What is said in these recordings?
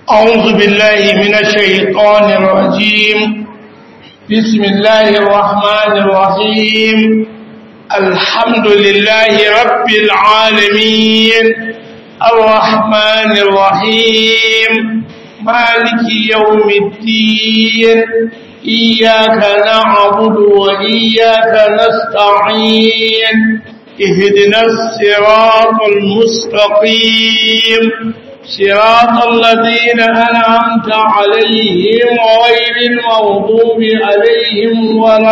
أعوذ بالله من الشيطان الرجيم بسم الله الرحمن الرحيم الحمد لله رب العالمين الرحمن الرحيم مالك يوم الدين إياك نعبد وإياك نستعين اهدنا الصراط المستقيم صراط الذين أنعمت عليهم غير المغضوب عليهم ولا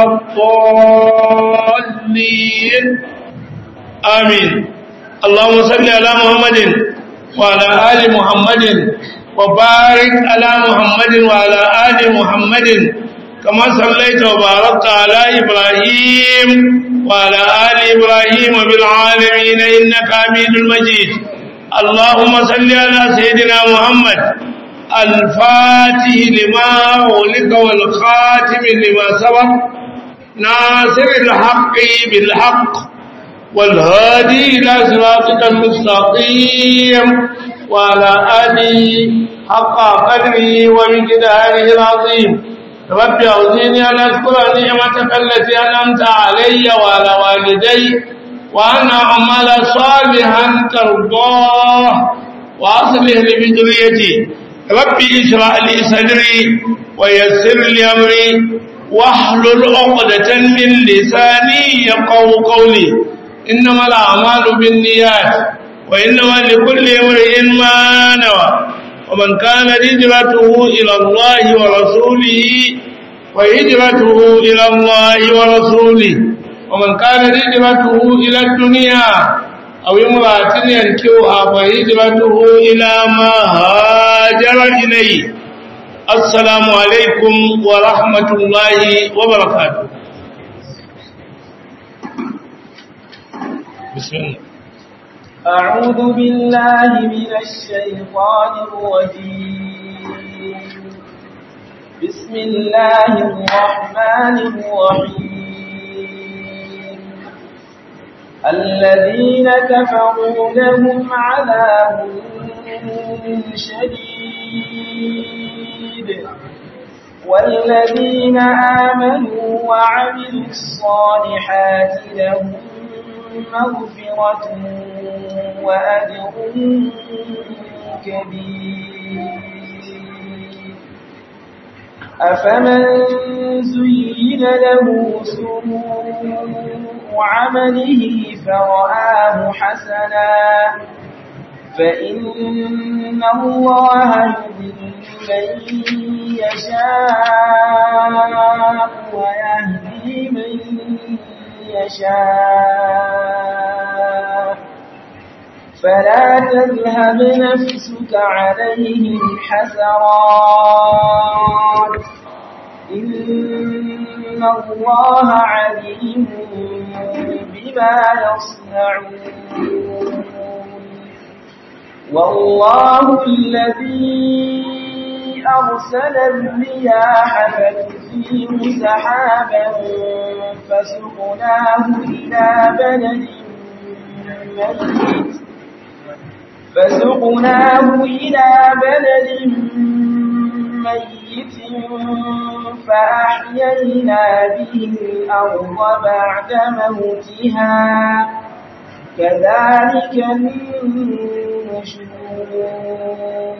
الضالين آمين اللهم صل على محمد وعلى آل محمد وبارك على محمد وعلى آل محمد كما صليت وباركت على إبراهيم وعلى آل إبراهيم بالعالمين إنك حميد مجيد اللهم صل على سيدنا محمد الفاتح لما أغلق والخاتم لما سبق ناصر الحق بالحق والهادي إلى صراطك المستقيم وعلى آله حق قدره ومقداره العظيم رب أعوذني أن أذكر نعمتك التي أنعمت علي وعلى والدي وأن أعمل صالحا ترضاه وأصلح لي بذريتي ربي اشرح لي صدري ويسر لي أمري واحلل عقدة من لساني يقو قولي إنما الأعمال بالنيات وإنما لكل امرئ ما نوى ومن كان هجرته إلى الله ورسوله وهجرته إلى الله ورسوله ومن كان هجرته إلى الدنيا أو امرأة ينكوها فهجرته إلى ما هاجر إليه السلام عليكم ورحمة الله وبركاته بسم الله أعوذ بالله من الشيطان الرجيم بسم الله الرحمن الرحيم الذين كفروا لهم عذاب شديد والذين آمنوا وعملوا الصالحات لهم مغفرة وأجر كبير أفمن زين له سوء عمله فرآه حسنا فإن الله يضل من يشاء ويهدي من يشاء فلا تذهب نفسك عليهم حسرات إن الله عليم بما يصنعون والله الذي أرسل الرياح فتثير سحابا فسقناه إلى بلد ميت فسقناه إلى بلد ميت فأحيينا به الأرض بعد موتها كذلك النشور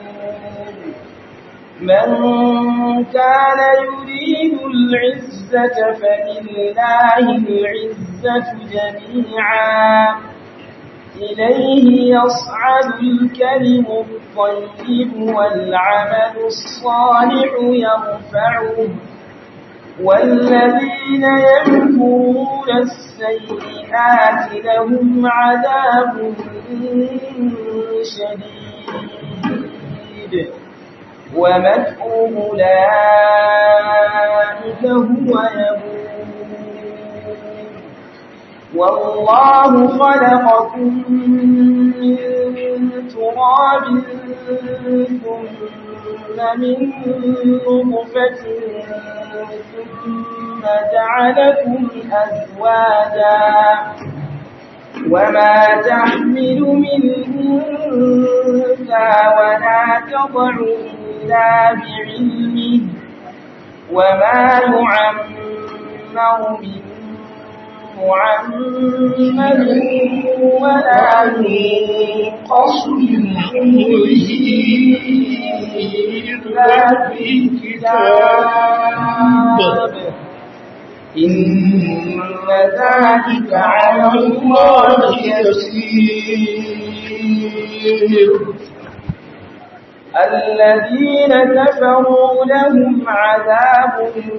من كان يريد العزة فلله العزة جميعا إليه يصعد الكلم الطيب والعمل الصالح يرفعه والذين يمكرون السيئات لهم عذاب شديد ومكر أولئك هو يبور والله خلقكم من تراب ثم من نطفة ثم جعلكم أزواجا وما تحمل من أنثى ولا تضع إلا بعلمه وما يعمر من معمر ولا ينقص من عمره إلا في كتاب إن ذلك على الله يسير الذين كفروا لهم عذاب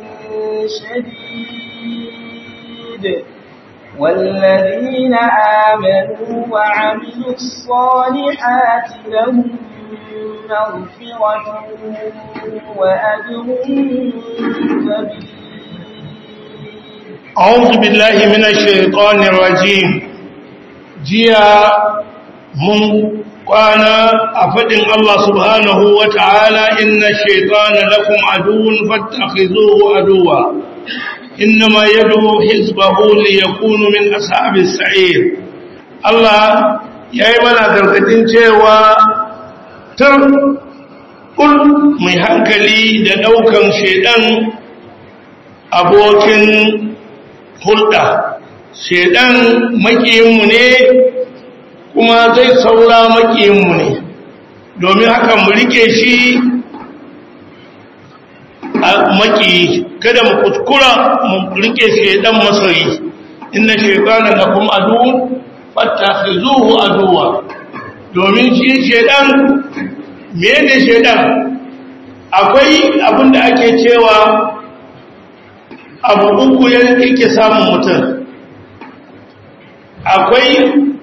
شديد والذين آمنوا وعملوا الصالحات لهم مغفرة وأجر كبير أعوذ بالله من الشيطان الرجيم جيا من kwana a faɗin Allah subhanahu wa ta'ala inna shaitana lakum aduwwun fattakhizuhu aduwwa innama yad'u hizbahu liyakunu min ashabis sa'ir Allah yayi mana gargadin cewa tur kul mai hankali da daukan shaidan abokin hulɗa shaidan makiyinmu ne kuma zai saura makiyinmu ne domin haka mu rike shi a makiyi kada mu kuskura mu rike shaidan masoyi inna shaitana lakum aduwwun fattakhizuhu aduwwa domin shi shaidan menene shaidan akwai abin da ake cewa abu uku yake samun mutum akwai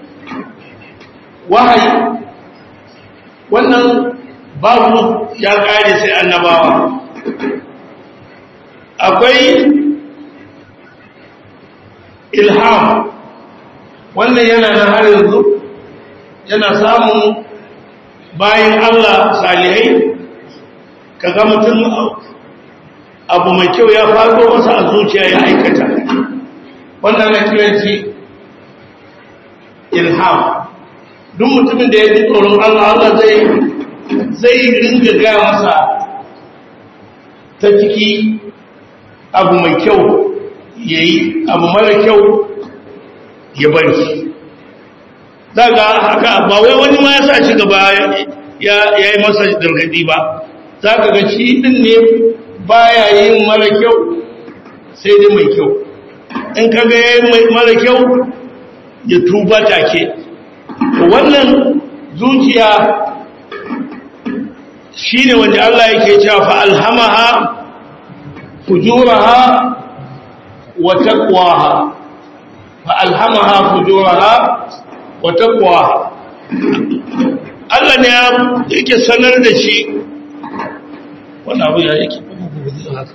wahayi wannan babu ya kare sai annabawa akwai ilham wannan yana na har yanzu yana samun bayan Allah salihai kaga mutum abu mai kyau ya faɗo masa a zuciya ya aikata wannan na kiran shi ilham duk mutumin da ya ji tsoron Allah Allah zai zai ringa gaya masa ta ciki abu mai kyau ya yi abu mara kyau ya bari daga haka ba wai wani ma ya sa shi gaba ya yi masa gargadi ba za ka ga shi ɗin ne baya yin mara kyau sai dai mai kyau in ka ga ya yi mara kyau ya tuba take wannan zuciya shi ne wanda Allah yake cewa fa alhamaha fujuraha wa taqwaha fa alhamaha fujuraha wa taqwaha Allah ne yake sanar da shi wannan abu ya yake haka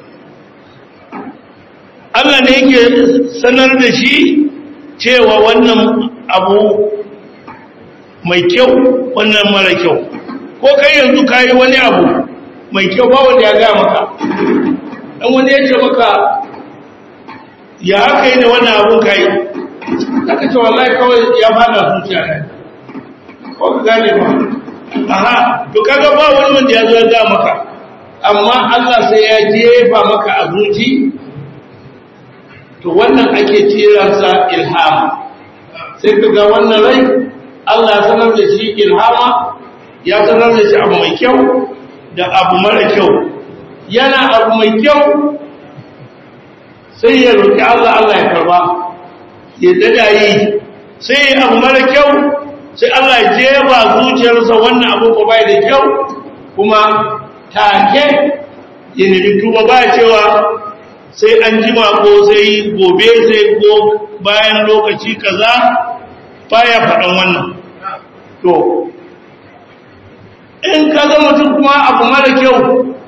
Allah ne yake sanar da shi cewa wannan abu mai kyau wannan mara kyau ko kai yanzu ka yi wani abu mai kyau ba wanda ya gaya maka ɗan wani ya ce maka ya haka yi da wannan abun ka yi aka ce wallahi kawai ya fada zuciya ne ko ka gane ba aha to kaga ba wani wanda ya zo ya gaya maka amma Allah sai ya jefa maka a zuci to wannan ake ciransa ilhama sai ka ga wannan rai Allah ya sanar da shi ilhama ya sanar da shi abu mai kyau da abu mara kyau yana abu mai kyau sai ya roƙi Allah Allah ya karba ya dada yi sai ya abu mara kyau sai Allah ya jeba zuciyarsa wannan abu ko bai da kyau kuma take ya nemi tuba ba cewa sai an jima ko sai gobe sai ko bayan lokaci kaza baya faɗan wannan to in ka ga mutum kuma abu mara kyau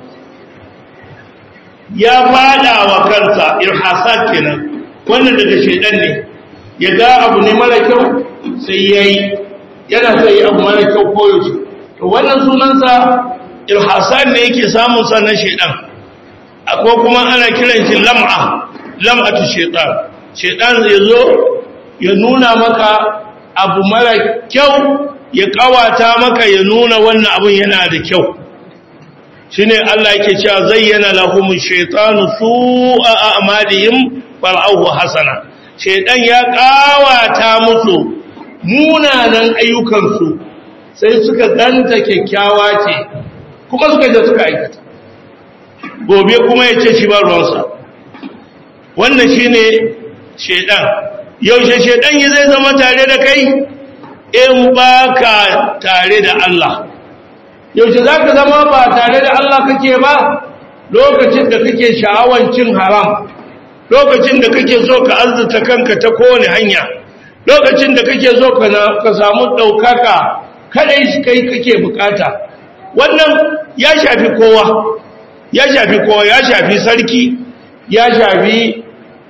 ya fada wa kansa irhasat kenan wannan daga shaidan ne ya ga abu ne mara kyau sai yayi yana sai yi abu mara kyau koyaushe to wannan sunansa irhasat ne yake samun sa na shaidan akwai kuma ana kiran shi lam'a lam'atu shaitan shaitan zai zo ya nuna maka abu mara kyau ya kawata maka ya nuna wannan abun yana da kyau shine Allah yake cewa zayyana lahum shaytanu su'a a'malihim far'ahu hasana shaytan ya kawata musu munanan ayyukansu sai suka ganta kyakkyawa ce kuma suka je suka aikata gobe kuma ya ce shi ba ruwansa wannan shine shaytan yaushe shaytan ya zai zama tare da kai in baka tare da Allah yaushe za ka zama ba tare da Allah kake ba lokacin da kake sha'awan cin haram lokacin da kake so ka arzuta kanka ta kowane hanya lokacin da kake so ka samu ɗaukaka kadai shi kai kake bukata wannan ya shafi kowa ya shafi kowa ya shafi sarki ya shafi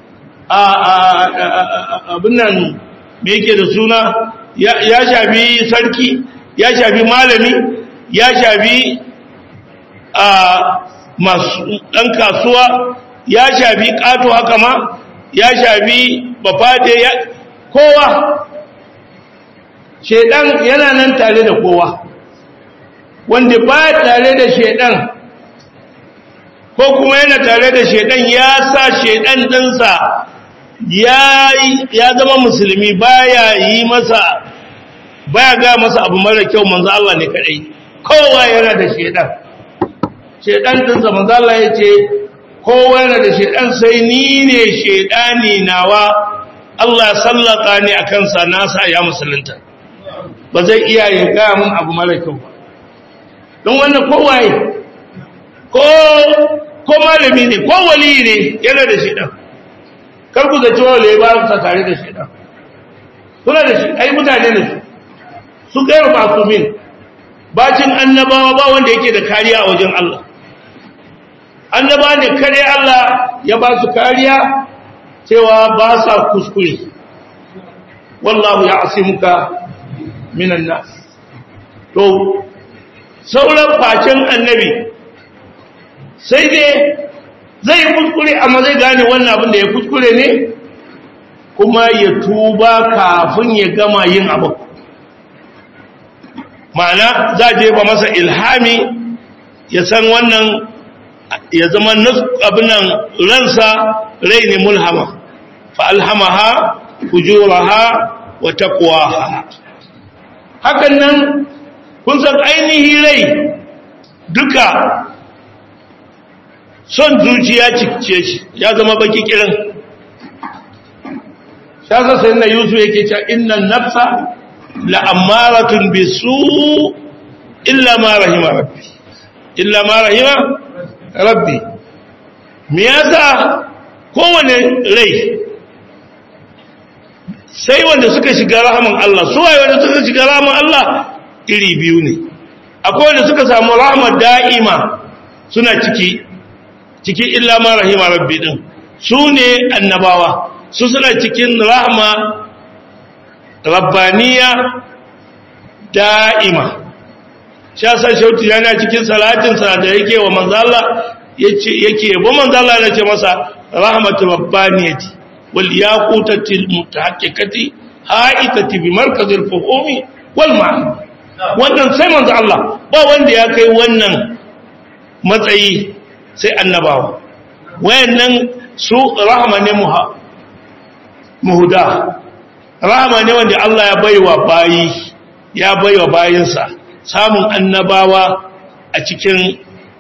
abin nan me yake da suna ya shafi sarki ya shafi malami ya shafi a masu ɗan kasuwa ya shafi ƙato haka ma ya shafi bafade ya kowa shaidan yana nan tare da kowa wanda ba tare da shaidan ko kuma yana tare da shaidan ya sa shaidan ɗinsa ya zama musulmi baya yi masa baya ga masa abu mara kyau manzo Allah ne kadai kowa yana da shedan shedan din sa manzo Allah yace kowa yana da shedan sai ni ne shedani nawa Allah sallaka ni akan sa nasa ya musulunta ba zai iya ya ga mun abu mara kyau ba don wannan kowaye ko ko malami ne ko wali ne yana da shedan kar ku zaci wale ba sa tare da shedan suna da shi ai mutane ne su su gairu masumin bacin annabawa ba wanda yake da kariya a wajen Allah annaba ne kare Allah ya ba su kariya cewa ba sa kuskure wallahu ya asimuka minan nas to sauran facin annabi sai dai zai kuskure amma zai gane wannan abin da ya kuskure ne kuma ya tuba kafin ya gama yin abu ma'ana za a jefa masa ilhami ya san wannan ya zama abinan ransa rai ne mulhama fa'alhamaha fujuraha wa taqwaha hakan nan kun san ainihi rai duka son zuciya cikce shi ya zama baki kirin shasa sai na yusuf yake cewa innan nafsa la'ammaratun bisu illa ma rahima rabbi illa ma rahima rabbi me yasa kowane rai sai wanda suka shiga rahaman Allah su waye wanda suka shiga rahaman Allah iri biyu ne akwai wanda suka samu rahmar da'ima suna ciki ciki illa ma rahima rabbi din su ne annabawa su suna cikin rahma rabbaniya da'ima sha sa shauti yana cikin salatinsa da yake wa manzala yake yabo manzala yana ce masa rahmatu rabbaniyati wal yaqutati mutahaqqiqati haitati bi markazil fuhumi wal ma'ani wannan sai manzo Allah ba wanda ya kai wannan matsayi sai annabawa wayannan su rahma ne muhuda rahama ne wanda Allah ya baiwa bayi ya baiwa bayinsa samun annabawa a cikin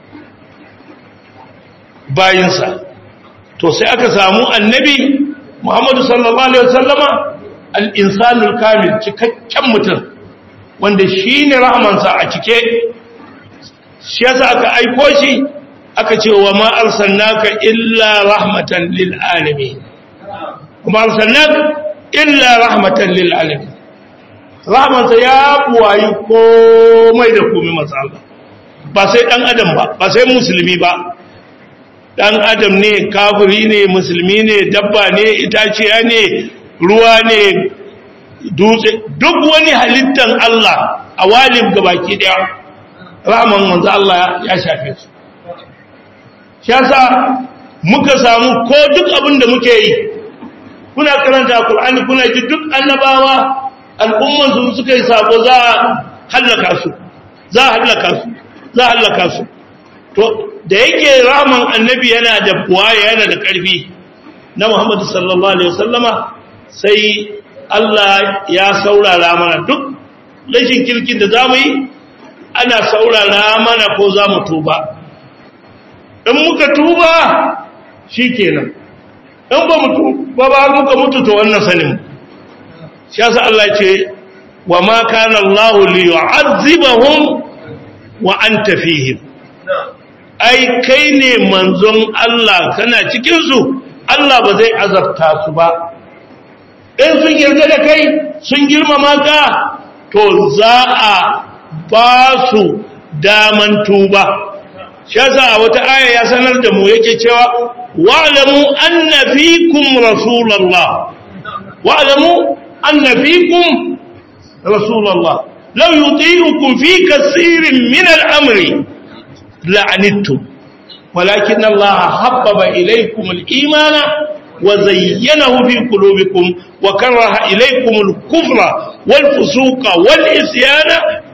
bayinsa to sai aka samu annabi Muhammadu sallallahu alaihi wasallama al-insanul kamil cikakken mutum wanda shine rahamansa a cike shi yasa aka aiko shi aka ce wa ma arsalnaka illa rahmatan lil alamin kuma arsalnaka illa rahmatan lil alamin rahmansa ya buwayi komai da komai masu Allah ba sai dan adam ba ba sai musulmi ba dan adam ne kafiri ne musulmi ne dabba ne itaciya ne ruwa ne dutse duk wani halittan Allah a walin gabaki daya rahman manzo Allah ya shafe su shi yasa muka samu ko duk abin da muke yi kuna karanta Qur'ani kuna ji duk annabawa al'umman su suka yi sabo za a hallaka su za a hallaka su za a hallaka su to da yake raman annabi yana da buwaya yana da ƙarfi na Muhammadu sallallahu alaihi wasallama sai Allah ya saurara mana duk rashin kirkin da zamu yi ana saurara mana ko za mu tuba in muka tuba shikenan in ba mu tuba ba muka mutu to wannan sanin shi yasa Allah ya ce wa ma kana Allah li yu'azzibahum wa anta fihim ai kai ne manzon Allah kana cikin su Allah ba zai azabta su ba in sun yarda da kai sun girmama ka to za a ba su daman tuba shi yasa a wata aya ya sanar da mu yake cewa wa'lamu anna fikum rasulullah wa'lamu anna fikum rasulullah law yuti'ukum fi kaseerin min al-amri la'anittum ولكن الله حبب إليكم الإيمان وزينه في قلوبكم وكره إليكم الكفر والفسوق والإسيان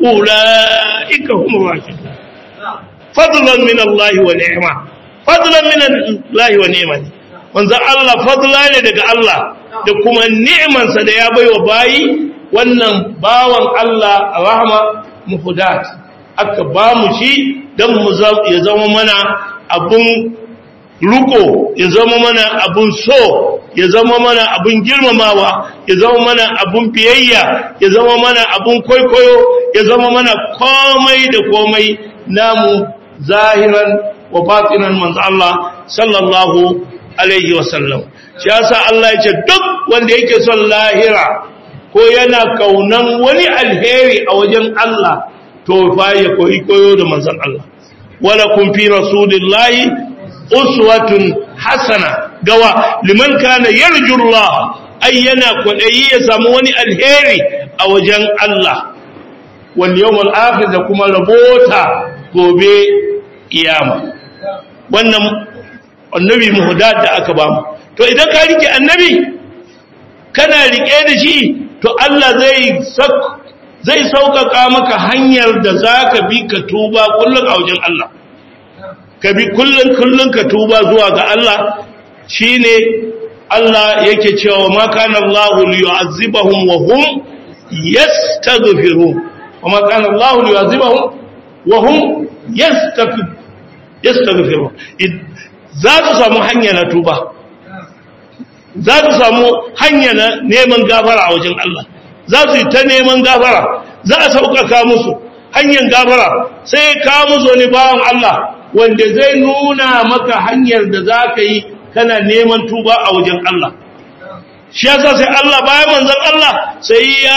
أولئك هم الراشدون فضلا من الله ونعمة فضلا من الله ونعمة wanzan Allah fadla ne daga Allah da kuma ni'imansa da ya baiwa bayi wannan bawan Allah rahama muhudat aka ba mu shi don mu ya zama mana abun ruko ya zama mana abun so ya zama mana abun girmamawa ya zama mana abun biyayya ya zama mana abun kwaikwayo ya zama mana komai da komai namu zahiran wa batinan manzo Allah sallallahu alaihi wasallam shi yasa Allah ya ce duk wanda yake son lahira ko yana kaunan wani alheri a wajen Allah to fa ya koyi koyo da manzon Allah wala kun fi rasulillahi uswatun hasana gawa liman kana yarju Allah ay yana kwadayi ya samu wani alheri a wajen Allah wal yawmal akhir da kuma rabota gobe kiyama wannan annabi muhdad da aka bamu to idan ka rike annabi kana rike da shi to Allah zai zai sauƙaƙa maka hanyar da za ka bi ka tuba kullum a wajen Allah ka bi kullum kullum ka tuba zuwa ga Allah shi ne Allah yake cewa ma kana Allah li yu'azzibahum wa hum yastaghfirun wa ma kana Allah li yu'azzibahum wa hum yastaghfirun za su samu hanya na tuba za su samu hanya na neman gafara a wajen Allah za su yi ta neman gafara za a sauƙaƙa musu hanyar gafara sai ka musu wani bawan Allah wanda zai nuna maka hanyar da za ka yi kana neman tuba a wajen Allah shi yasa sai Allah bayan manzon Allah sai ya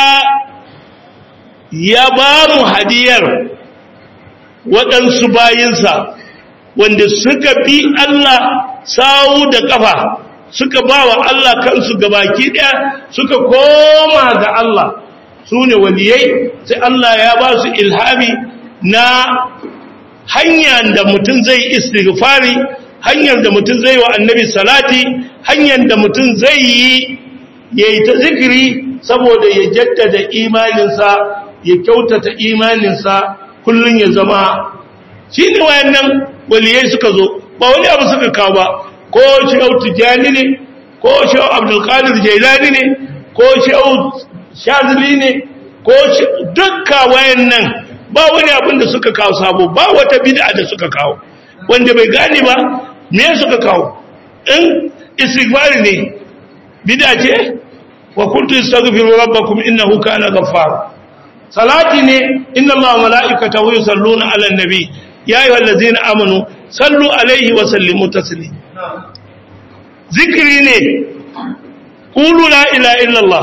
ya ba mu hadiyar waɗansu bayinsa wanda suka bi Allah sawu da ƙafa suka ba wa Allah kansu gabaki ɗaya suka koma ga Allah su ne waliyai sai Allah ya ba su ilhami na hanyar da mutum zai istighfari hanyar da mutum zai wa annabi salati hanyar da mutum zai yi ya yi ta zikiri saboda ya jaddada imaninsa ya kyautata imaninsa kullum ya zama shi ne wayannan waliyai suka zo ba wani abu suka kawo ba ko shehu tijjani ne ko shehu abdulkadir jailani ne ko shehu shazili ne ko dukka wayan nan ba wani abin da suka kawo sabo ba wata bid'a da suka kawo wanda bai gane ba me suka kawo in istighfar ne bid'a ce wa kuntu astaghfiru rabbakum innahu kana ghaffar salati ne inna allaha wa malaikatahu yusalluna ala nabi ya ayyuhallazina amanu sallu alaihi wa sallimu taslima zikiri ne ƙulu la ila illallah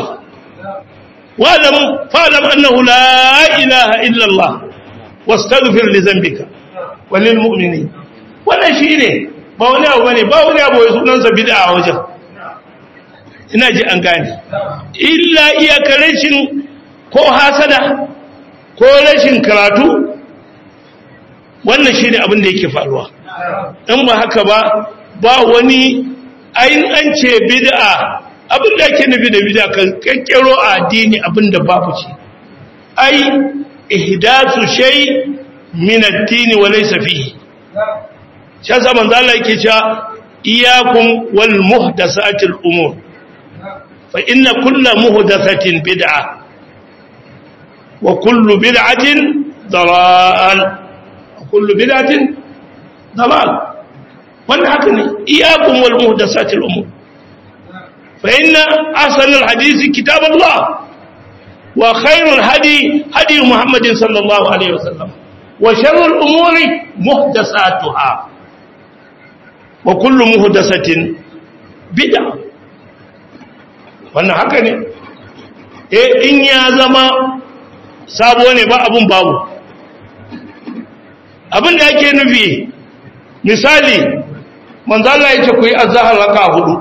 fa'alam annahu la ilaha illallah wastaghfir li zambika walil mu'minin wannan shine ba wani abu bane ba wani abu sunan sa bid'a a wajen ina ji an gane illa iyakar rashin ko hasada ko rashin karatu wannan shine abin da yake faruwa in ba haka ba ba wani ayin an ce bid'a abin da ake nufi da bid'a kan kakkero a addini abin da babu ce ai ihdasu shay min ad-din wa laysa fihi shi yasa manzo Allah yake cewa iyyakum wal muhdathatil umur fa inna kulla muhdathatin bid'ah wa kullu bid'atin dalal wa kullu bid'atin dalal wannan haka ne iyyakum wal muhdathatil umur fa inna ahsanal hadisi kitabullah وخير الهدي هدي محمد صلى الله عليه وسلم وشر الأمور محدثاتها وكل محدثة بدعة wannan haka ne eh in ya zama sabo ne ba abun babu abin da yake nufi misali manzo Allah yake ku yi azhar raka hudu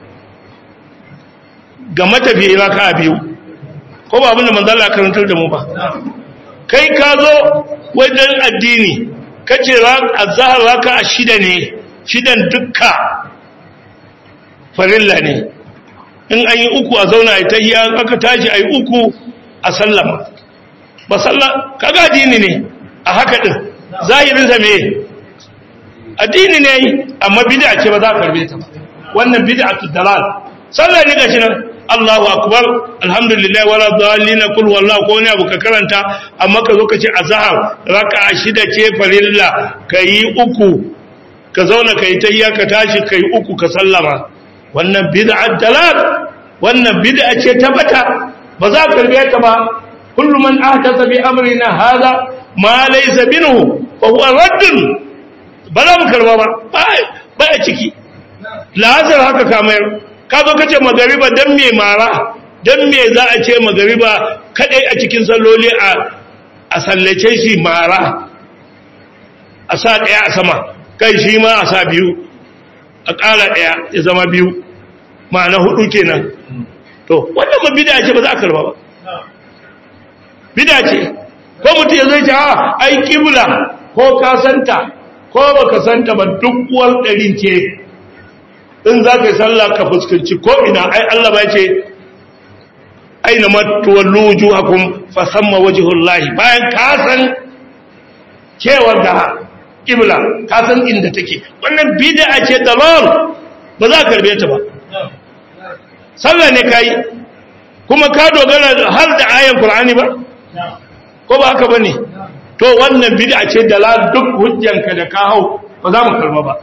ga matafiyi raka biyu ko ba abinda manzo Allah karantar da mu ba kai ka zo wajen addini kace azhar raka shida ne shidan dukka farilla ne in an yi uku a zauna a tahiyya aka tashi ayi uku a sallama ba sallah kaga addini ne a haka din zahirin sa me addini ne amma bid'a ce ba za ka karbe ta ba wannan bid'atu dalal sallah ne gashi nan Allahu akbar alhamdulillah wala dhalina kul wallahu ko ne abu ka karanta amma ka zo ka ce azhar raka'a shida ce farilla kai uku ka zauna kai tahiyya ka tashi kai uku ka sallama wannan bid'at dalal wannan bid'a ce tabbata ba za ka karbe ta ba kullu man ahdatha bi amrina hadha ma laysa minhu fa huwa radd ba za mu karba ba ba a ciki lazar haka kamar ka zo kace magariba dan me mara dan me za a ce magariba kadai a cikin salloli a a sallace shi mara a sa daya a sama kai shi ma a sa biyu a ƙara daya ya zama biyu ma'ana hudu kenan to wannan ma bid'a ce ba za a karba ba bid'a ce ko mutum ya zai ce a ai kibla ko ka santa ko baka santa ba duk uwar ɗarin ce in za ka yi sallah ka fuskanci ko'ina ai Allah ba ce aina matuwallu wujuhakum fa samma wajhullahi bayan ka san cewar da kibla ka san inda take wannan bid'a ce dalal ba za ka karbe ta ba sallah ne kai kuma ka dogara har da ayan qur'ani ba ko ba haka bane to wannan bid'a ce dalal duk hujjanka da ka hau ba za mu karba ba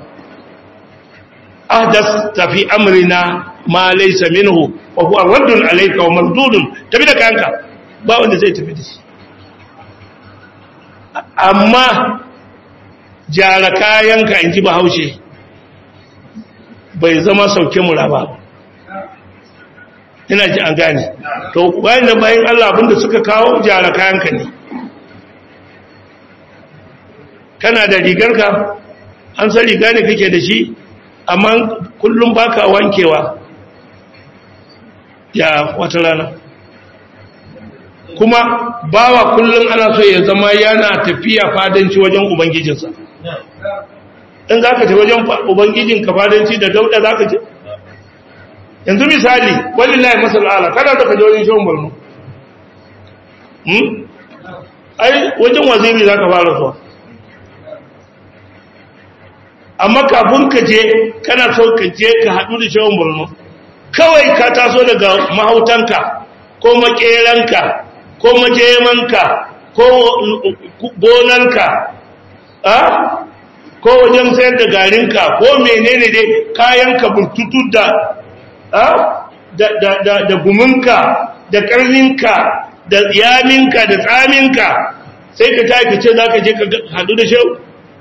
أحدث في أمرنا ما ليس منه وهو رد عليك ومردود تبي لك أنك ba wanda zai tafi da shi amma jara kayanka in ji bahaushe bai zama sauke mura ba ina ji an gane to bayan da bayan Allah abinda suka kawo jara kayanka ne kana da rigarka an san riga ne kake da shi amma kullum baka wankewa ya wata rana kuma bawa kullum ana so ya zama yana tafiya fadanci wajen ubangijinsa in za ka ce wajen ubangijinka fadanci da dauda za ka ce yanzu misali wani layi masal'ala kada da ka je wajen shawon barno ai wajen waziri za ka fara zuwa amma kafin ka je kana so ka je ka haɗu da shawon borno kawai ka taso daga mahautanka ko makeranka ko majemanka ko gonarka ko wajen sayar da garinka ko menene dai kayanka burtutu da da guminka da ƙarninka da yaminka da tsaminka sai ka tafi ce za ka je ka haɗu da shau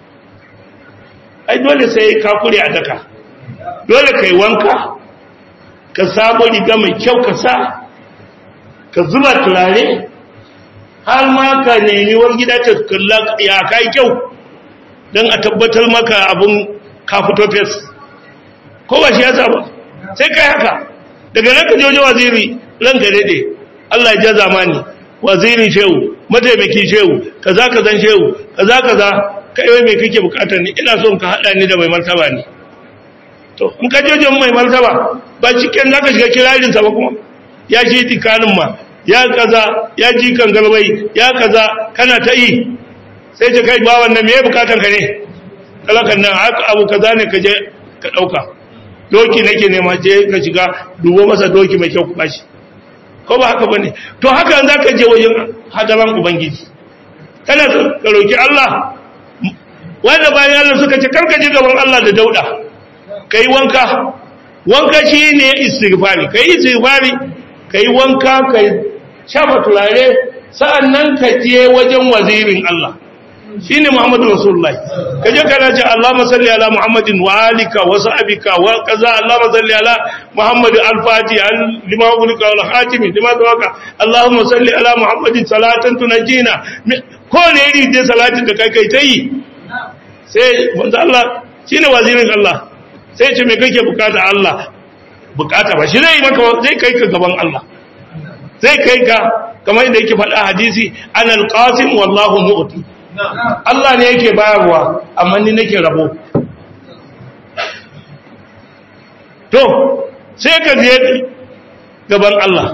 ai dole sai ka kure a daka dole kai wanka ka sabo riga mai kyau ka sa ka zuba turare har ma ka nemi wani gida ta kalla ya kai kyau don a tabbatar maka abin ka fito fes ko ba shi ya ba sai kai haka daga nan ka jojo waziri ranka daɗe Allah ya ja zamani wazirin shehu mataimaki shehu kaza kazan shehu kaza kaza kai wai mai kake bukatar ni ina son ka hada ni da mai martaba ne to in ka je mai martaba ba cikin zaka shiga kirarin sa ba kuma ya ji tikanin ma ya kaza ya ji kan galbai ya kaza kana ta yi sai ta kai ba wannan me bukatar ka ne talakan nan haka abu kaza ne ka je ka dauka doki nake nema je ka shiga dubo masa doki mai kyau ku bashi ko ba haka bane to haka za ka je wajen hadaran ubangiji kana ka roki Allah wanda bayan Allah suka ce karka je gaban Allah da dauda kai wanka wanka shine istighfari kai istighfari kai wanka kai shafa turare sa'annan ka je wajen wazirin Allah shine Muhammadu Rasulullahi kaje kana ce Allahumma salli ala Muhammadin wa alika wa sahbika wa kaza Allahumma salli ala Muhammad al-Fati lima ulika wal khatim lima tawaka Allahumma salli ala Muhammadin salatan tunajina ko ne iri dai salatin da kai kai tayi sai manzo Allah shine wazirin Allah sai ce me kake bukata Allah bukata ba shi zai maka zai kai ka gaban Allah zai kai ka kamar yadda yake faɗa hadisi anal qasim wallahu mu'ti Allah ne yake bayarwa amma ni nake rabo to sai ka je gaban Allah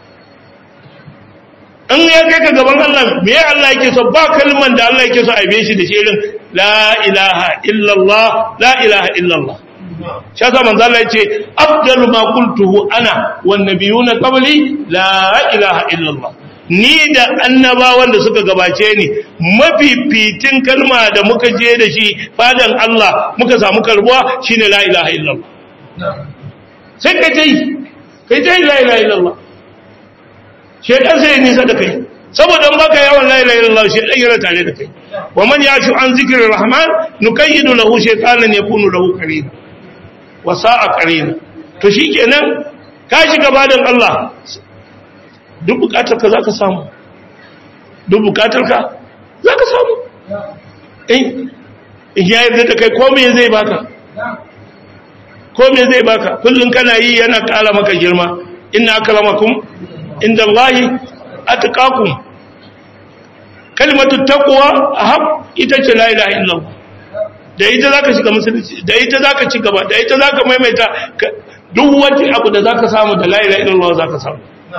in ya kai ka gaban Allah me ya Allah yake so ba kalman da Allah yake so a yabe shi da shi irin la ilaha illallah la ilaha illallah shi yasa manzo Allah yace afdalu ma qultuhu ana wan nabiyuna qabli la ilaha illallah ni da annabawan da suka gabace ni mafifitin kalma da muka je da shi fadan Allah muka samu karbuwa shine la ilaha illallah sai ka tai kai tai la ilaha illallah shedan sai nisa da kai saboda in baka yawan la ilaha illallah shedan yana tare da kai wa man yashu an zikrir rahman nukayyidu lahu shaytanan yakunu lahu qarina wa sa'a qarina to shikenan ka shiga badan Allah duk bukatar ka zaka samu duk bukatar ka zaka samu eh ya yarda da kai ko me zai baka ko me zai baka kullun kana yi yana kara maka girma inna akramakum indallahi atqakum kalimatu taqwa ahab ita ce la ilaha illallah da ita zaka shiga musulunci da ita zaka ci gaba da ita zaka maimaita duk wani abu da zaka samu da la ilaha illallah zaka samu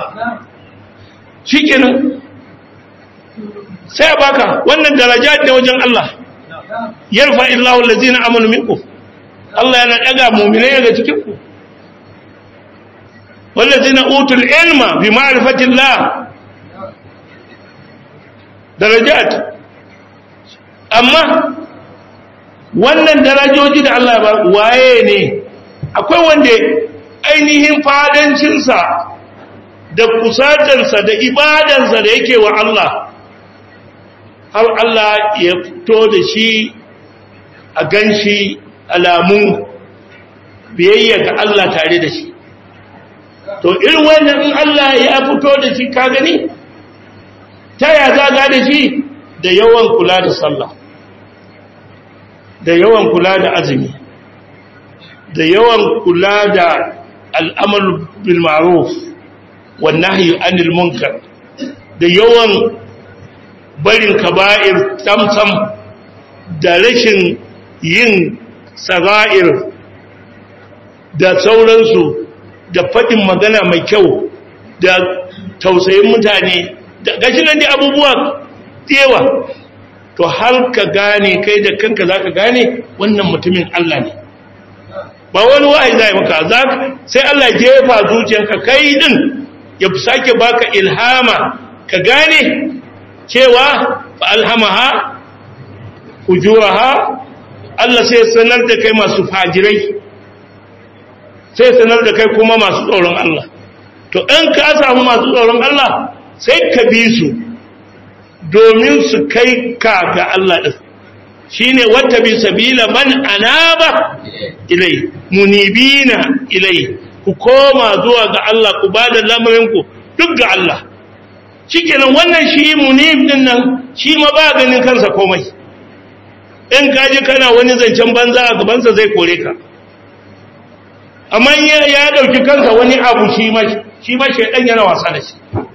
shikenan sai baka wannan daraja ne wajen Allah yarfa illahu allazina amanu minkum Allah yana daga mu'minai daga cikin ku wallazina utul ilma bi ma'rifatillah darajat amma wannan darajoji da Allah ba waye ne akwai wanda ainihin fadancinsa da kusatarsa da ibadansa da yake wa Allah har Allah ya fito da shi a ganshi alamun biyayya ga Allah tare da shi to irin wannan in Allah ya fito da shi ka gani ta ya zaga da shi da yawan kula da sallah da yawan kula da azumi da yawan kula da al'amal bil ma'ruf wan nahyi anil munkar da yawan barin kaba'ir tamtam da rashin yin sara'ir da sauransu da faɗin magana mai kyau da tausayin mutane da gashi nan da abubuwa yawa to har ka gane kai da kanka za ka gane wannan mutumin Allah ne ba wani wa'ayi zai maka sai Allah jefa zuciyarka kai din ya sake baka ilhama ka gane cewa fa alhamaha ujuraha Allah sai sanar da kai masu fajirai sai sanar da kai kuma masu tsoron Allah to in ka samu masu tsoron Allah sai ka bi su domin su kai ka ga Allah din shine wata bi sabila man anaba ilai munibina ilai ku koma zuwa ga Allah ku bada lamarin ku duk ga Allah shikenan wannan shi munib din nan shi ma ba ganin kansa komai in ka je kana wani zancen banza a gabansa zai kore ka amma ya dauki kansa wani abu shi ma shi ma shedan yana wasa da shi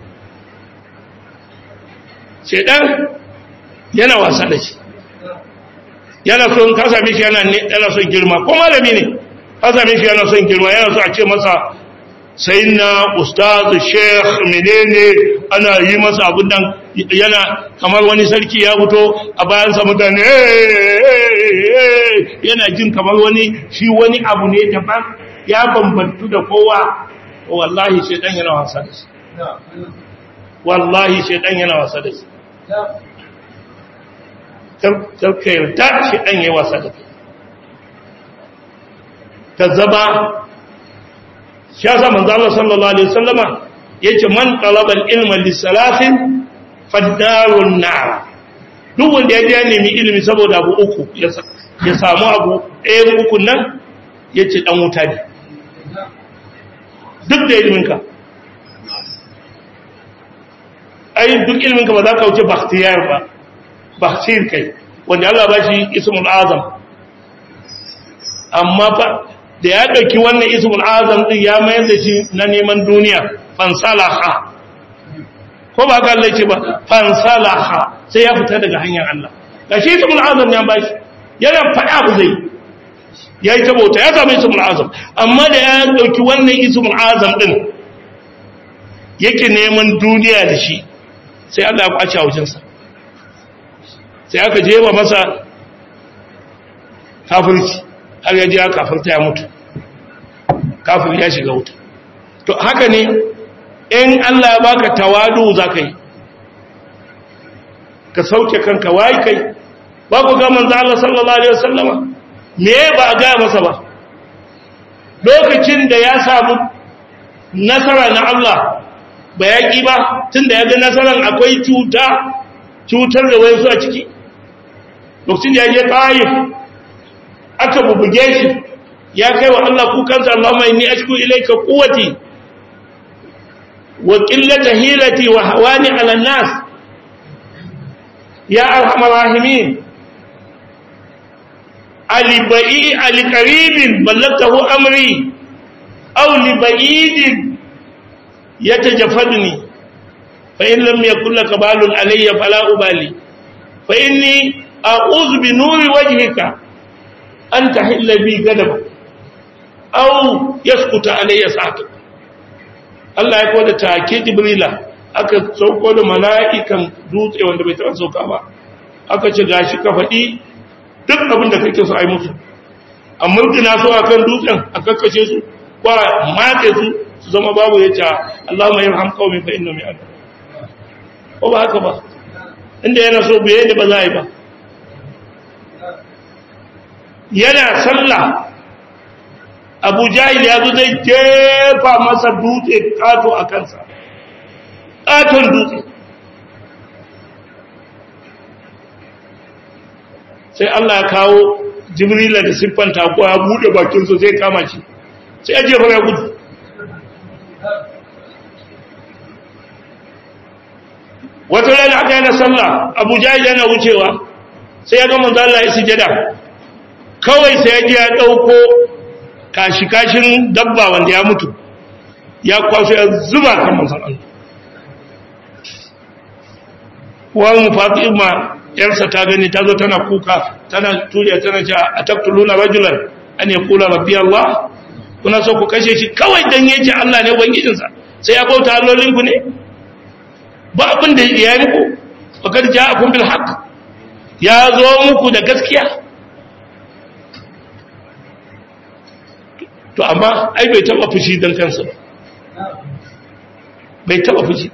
shedan yana wasa da shi yana son ka same shi yana yana son girma ko malami ne ka same shi yana son girma yana so a ce masa sayyidina ustaz sheikh menene ana yi masa abun nan yana kamar wani sarki ya fito a bayan sa mutane yana jin kamar wani shi wani abu ne daban ya bambantu da kowa wallahi shaidan yana wasa da shi wallahi shaidan yana wasa da shi karka yarda shaidan ya wasa da kai ka zaba shi ya sa manzo Allah sallallahu alaihi wasallama yace man talaba al-ilma li salasin fadarun nar duk wanda ya je nemi ilimi saboda abu uku ya samu abu ɗayan uku nan yace dan wuta ne duk da iliminka ai duk iliminka ba za ka wuce bakhtiyar ba bakhtir kai wanda Allah ba shi ismul azam amma fa da ya ɗauki wannan ismul azam din ya mayar da shi na neman duniya fansalaha ko ba ka Allah ce ba fansalaha sai ya fita daga hanyar Allah ga shi ismul azam ya ba shi yana faɗa abu zai ya yi tabauta ya samu ismul azam amma da ya ɗauki wannan ismul azam din yake neman duniya da shi sai Allah ya kwace a wajensa sai aka jewa masa kafirci har ya ji ya kafirta ya mutu kafir ya shiga wuta to haka ne in Allah ya baka tawadu za ka yi ka sauke kanka wayi kai ba ku ga manzo Allah sallallahu alaihi wasallama me ba a gaya masa ba lokacin da ya samu nasara na Allah ba yaƙi ba tunda ya ga nasaran akwai cuta cutar da wayansu a ciki lokacin da ya je ƙayif aka bubuge shi ya kai wa Allah kukansa Allahumma inni ashku ilayka quwwati wa qillata hilati wa hawani 'ala an-nas ya arhamar rahimin ali ba'i ali qaribin ballagtahu amri aw li ba'idin yatajafadni fa in lam yakul laka balun alayya fala ubali fa inni a'udhu bi nuri wajhika an tahilla bi gadab aw yaskuta alayya sa'atu Allah ya koda take jibrila aka sauko da mala'ikan dutse wanda bai taɓa sauka ba aka ce gashi ka faɗi duk abin da kake so ai musu amma kina so akan dutsen a kakkashe su ko matse su su zama babu ya ce Allahumma yarham qaumi fa innahum ya'lamun ko ba haka ba inda yana so bai da ba za a yi ba yana sallah abu jahil ya zo zai jefa masa dutse kato a kansa katon dutse sai Allah ya kawo jibrila da siffanta ko ya bude bakinsa zai kama shi sai ya jefa ya gudu wata rana aka yana sallah abu jahil yana wucewa sai ya gama zalla ya sujada kawai sai ya ji ya ɗauko kashi-kashin dabba wanda ya mutu ya kwaso ya zuba kan manzan Allah wani fatima yarsa ta gani ta zo tana kuka tana turiya tana ce a taktuluna rajulan an ya kula rabbi Allah kuna so ku kashe shi kawai dan yace Allah ne ubangijinsa sai ya bauta allolinku ne ba abin da ya yi muku fakar ja'akum bil haqq ya zo muku da gaskiya to amma ai bai taba fushi dan kansa ba bai taba fushi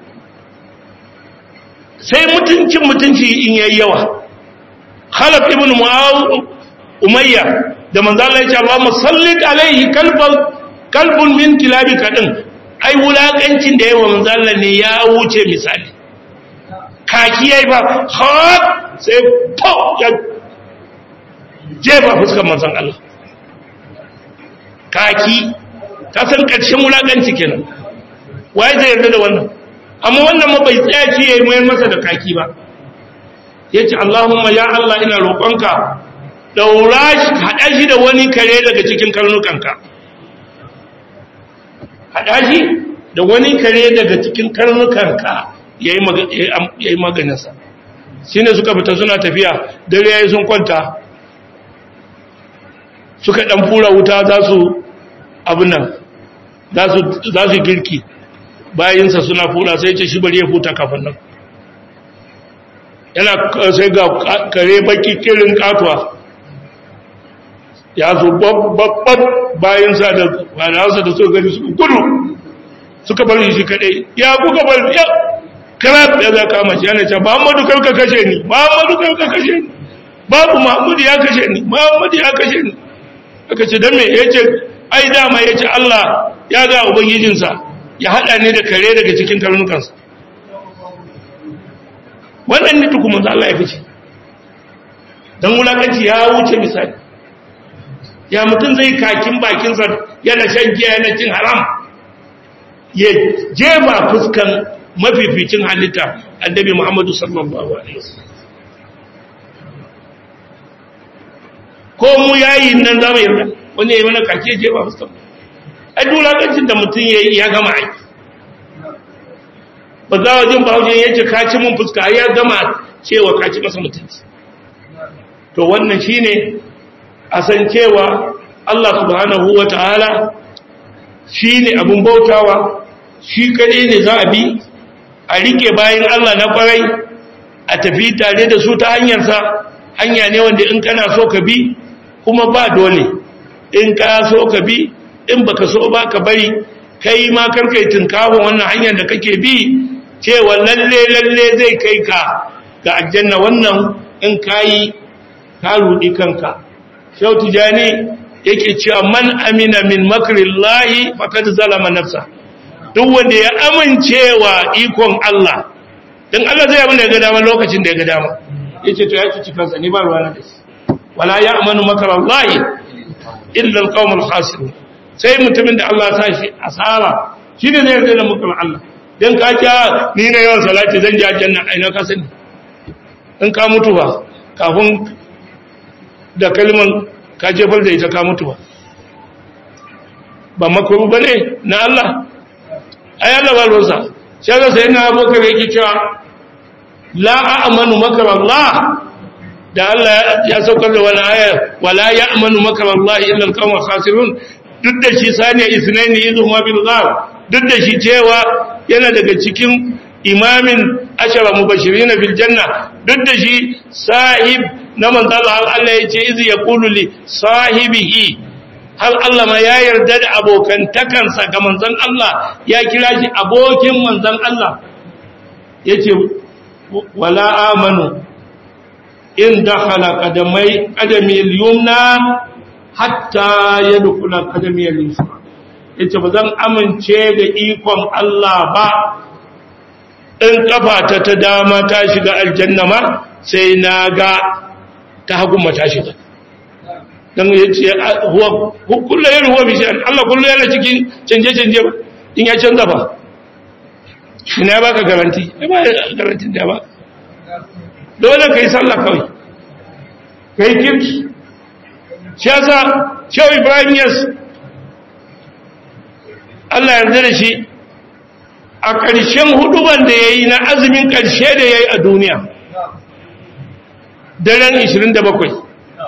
sai mutuncin mutunci in yayi yawa khalaf ibn muawiya umayya da manzo Allah ya ce Allahumma sallit alaihi kalbun kalbun min kilabika din ai wulakancin da yawa manzo Allah ne ya wuce misali kaki yayi ba har sai po ya jefa fuskar manzon Allah kaki ka san ƙarshen wulaƙanci kenan waye zai yarda da wannan amma wannan ma bai tsaya ce yayi mayar masa da kaki ba yace Allahumma ya Allah ina roƙonka daura shi hada shi da wani kare daga cikin karnukanka hada shi da wani kare daga cikin karnukanka yayi yayi maganinsa shine suka fita suna tafiya dare yayi sun kwanta suka dan fura wuta za su abin nan za su girki bayinsa suna fura sai ce shi bari ya futa kafin nan yana sai ga kare baki kirin katuwa ya zo babban bayansa da fadawarsa da suka gani suka gudu suka bar shi kadai ya kuka bar ya karab ya za kama shi yana cewa muhammadu kar ka kashe ni muhammadu kar ka kashe ni babu muhammadu ya kashe ni muhammadu ya kashe ni aka ce don me ya ce ai dama ya ce allah ya ga ubangijinsa ya haɗa ni da kare daga cikin karnukansa wannan ne tukumin za Allah ya fice don wulakanci ya wuce misali ya mutum zai kakin bakinsa yana shan giya yana cin haram ya jefa fuskan mafificin halitta annabi Muhammadu sallallahu alaihi wasallam ko mu yayi nan zamu yarda wani yayi mana kake jefa fuskan ai dulakancin da mutum yayi ya gama aiki ba za wajen bahaushe ya ce kaci mun fuska ya gama cewa kaci masa mutunci to wannan shine a san cewa Allah subhanahu wataala shine abun bautawa shi kadai ne za a bi a rike bayan Allah na kwarai a tafi tare da su ta hanyarsa hanya ne wanda in kana so ka bi kuma ba dole in ka so ka bi in baka so ba ka bari kai ma karkai tunkahon wannan hanyar da kake bi cewa lalle lalle zai kai ka ga aljanna wannan in kayi ka rudi kanka shau tijani yake cewa man amina min makrillahi faqad zalama nafsa duk wanda ya amincewa ikon Allah dan Allah zai abin da ya ga dama lokacin da ya ga dama yace to ya ci kansa ni ba ruwana da shi wala ya'manu makrallahi illa alqawmul khasirun sai mutumin da Allah ya sa shi asara shine zai yarda da makar Allah don ka kya ni na yawan salati zan ja janna aina ka sani in ka mutu ba kafin da kalmar ka jefar da ita ka mutu ba ba makaru ba ne na Allah ai Allah ba rosa shi ga sai na abokan yake cewa la a'manu makar Allah da Allah ya saukar da wani aya wala ya'manu makar Allah illa al-qawm khasirun duk da shi saniya isnaini izu ma bil ghar duk da shi cewa yana daga cikin imamin ashara mubashirina fil janna duk da shi sahib na manzon Allah Allah ya ce izi yaqulu li sahibihi hal Allah ma ya yarda da abokantakansa ga manzon Allah ya kira shi abokin manzon Allah yace wala amanu in dakhala qadamai qadami al-yumna hatta yadkhula qadami al-yusra yace ba zan amince da ikon Allah ba in kafata ta dama ta shiga aljanna ma sai na ga ta hagu ma ta shiga dan yace huwa kullu yana huwa bishan Allah kullu yana cikin canje canje ba in ya canza ba ina baka garanti ba garantin da ba dole kai sallah kawai kai kirki shi yasa shehu ibrahim yas Allah yarda da shi a ƙarshen huduban da ya yi na azumin ƙarshe da ya yi a duniya daren 27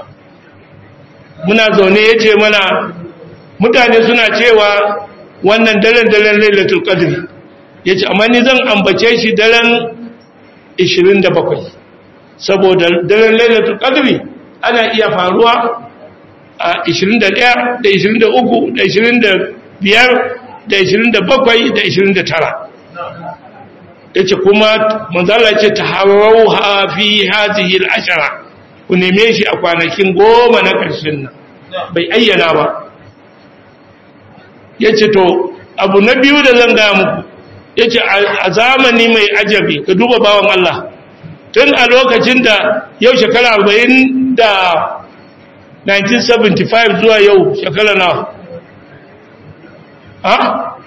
muna zaune ya ce mana mutane suna cewa wannan daren daren lailatul qadr ya ce amma ni zan ambace shi daren 27 saboda daren lailatul qadr ana iya faruwa a 21 da 23 da 25 da 27 da 29 yace kuma manzala ce taharau fi hadhihi al-ashara ku neme shi a kwanakin goma na ƙarshen nan bai ayyana ba yace to abu na biyu da zan ga muku yace a zamani mai ajabi ka duba bawan Allah tun a lokacin da yau shekara 40 da 1975 zuwa yau shekara na ha?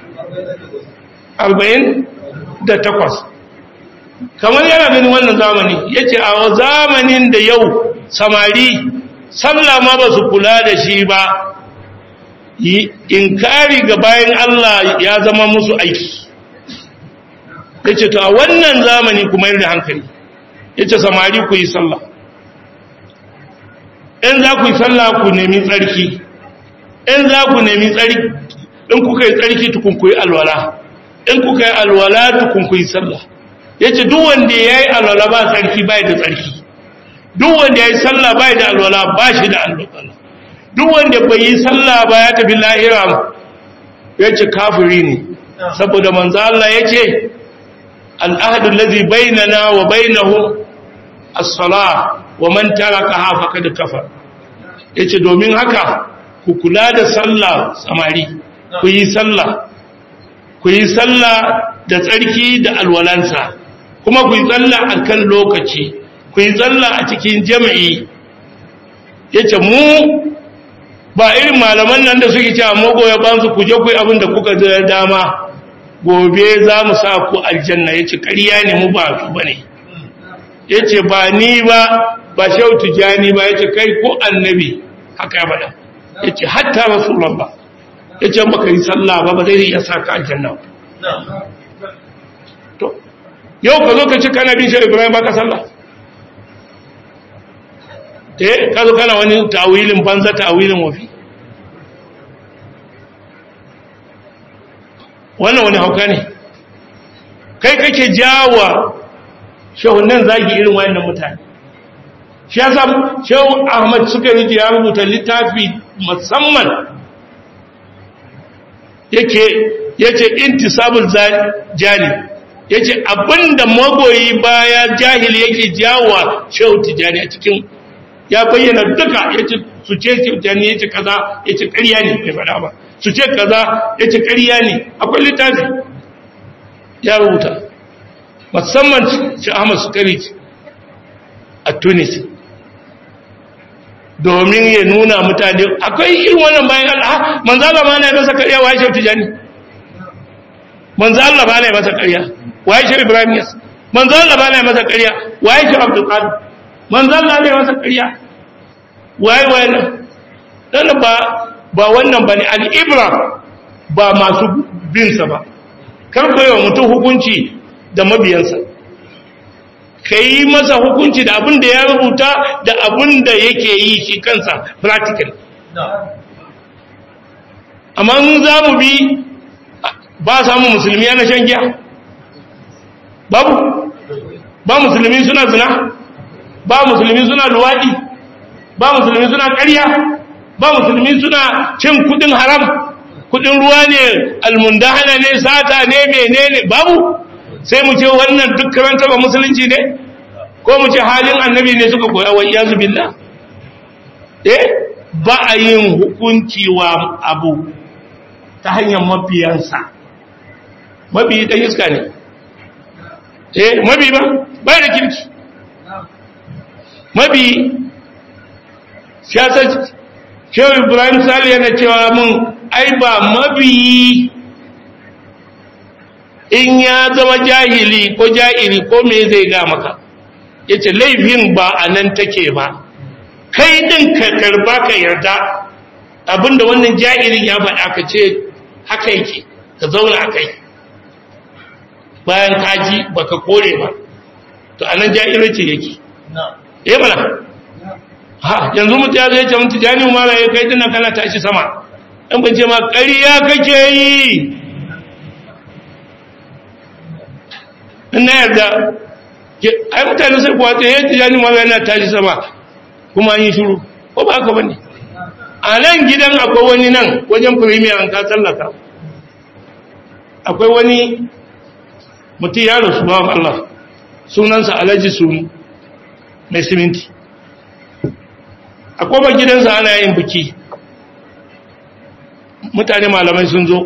48 kamar yana ganin wannan zamani ya ce a zamanin da yau samari sallah ma ba su kula da shi ba inkari ga bayan Allah ya zama musu aiki ya ce to a wannan zamani kuma yin da hankali ya ce samari ku yi sallah in za ku yi sallah ku nemi tsarki in za ku nemi tsarki in kuka yi tsarki tukun ku yi alwala in kuka yi alwala tukun ku yi sallah ya ce duk wanda ya yi alwala ba tsarki ba da tsarki duk wanda ya yi sallah ba da alwala ba shi da alwala duk wanda bai yi sallah ba ya tafi lahira ya ce kafiri ne saboda manzo Allah ya ce al'ahadu allazi bainana wa bainahu as-salah wa man tarakaha faqad kafar yace domin haka ku kula da sallah samari ku yi sallah ku yi sallah da tsarki da alwalansa kuma ku yi sallah akan lokaci ku yi sallah a cikin jami'i yace mu ba irin malaman nan da suke cewa magoya bansu ku je ku yi abin da kuka da dama gobe za mu sa ku aljanna yace ƙarya ne mu ba su bane yace ba ni ba ba shautu jani ba yace kai ko annabi haka ya bada yace hatta rasulullah yace baka yi sallah ba ba zai iya sa ka aljanna to yau ka zo ka ci kana bin shi Ibrahim baka sallah eh ka zo kana wani tawilin banza tawilin wafi wannan wani hauka ne kai kake jawa shehunan zagi irin wayannan mutane shi ya sa shehu ahmad suka yi ya rubuta littafi musamman yake yace intisabul jali yace abinda magoyi baya jahili yake jawa shehu tijani a cikin ya bayyana duka yace su ce tijani yace kaza yace ƙarya ne bai faɗa ba su ce kaza yace ƙarya ne akwai littafi ya rubuta musamman shi Ahmad Sukari a Tunis domin ya nuna mutane akwai irin wannan bayan Allah manzo Allah ma na masa ƙarya wai shi tijani manzo Allah ba na masa ƙarya wai shi Ibrahim yas manzo Allah ba na masa ƙarya wai shi Abdul Qadir manzo Allah ne masa ƙarya wai wai dan ba ba wannan bane al-ibra ba masu bin sa ba kar ko yawa mutum hukunci da mabiyansa kai masa hukunci da abin da ya rubuta da abin da yake yi shi kansa practical amma in za mu bi ba samu musulmi yana shan giya babu ba musulmi suna zina ba musulmi suna luwaɗi ba musulmi suna ƙarya ba musulmi suna cin kudin haram kudin ruwa ne almundahana ne sata ne menene babu sai mu ce wannan duk karanta ba musulunci ne ko mu ce halin annabi ne suka koya wa iyazu billah eh ba a yin hukunci wa abu ta hanyar mabiyansa mabi dan iska ne eh mabi ba bai da kirki mabi siyasar shehu ibrahim sali yana cewa mun ai ba mabi in ya zama jahili ko jahili ko me zai ga maka yace laifin ba a nan take ba kai din ka karba ka yarda abinda wannan jahilin ya faɗa ka ce haka yake ka zauna a kai bayan kaji baka kore ba to anan jahilci yake eh mana ha yanzu mutu ya zai ce mutu jani mara ya kai dinnan kana tashi sama in ban ce ma ƙarya kake yi in na yarda ai mutane sai kuwa ta yi jani mara yana tashi sama kuma yi shuru ko ba haka bane a nan gidan akwai wani nan wajen premier an ka tsallaka akwai wani mutum ya rasu bawan Allah sunansa alhaji sunu mai siminti a kofar gidansa ana yin biki mutane malamai sun zo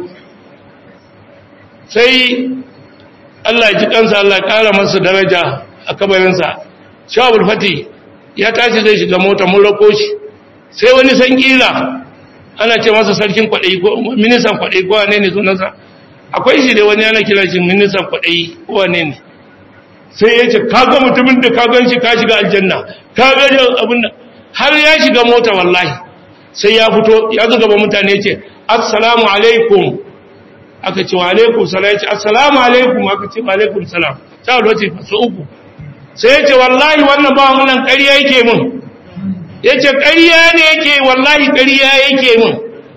sai Allah ji kansa Allah kara masa daraja a kabarinsa shawabul fati ya tashi zai shiga mota mun rako shi sai wani san kila ana ce masa sarkin kwaɗayi ko minisan kwaɗayi ko wane ne sunansa akwai shi da wani ana kira shi minisan kwaɗayi ko wane ne sai ya ce kaga mutumin da ka gan shi ka shiga aljanna ka ga abin da har ya shiga mota wallahi sai ya fito ya zo gaba mutane ya ce assalamu alaikum aka ce wa alaikum salam ya ce assalamu alaikum aka ce wa alaikum salam sai wani ce su uku sai ya ce wallahi wannan ba wannan ƙarya yake mun ya ce ƙarya ne yake wallahi ƙarya yake mun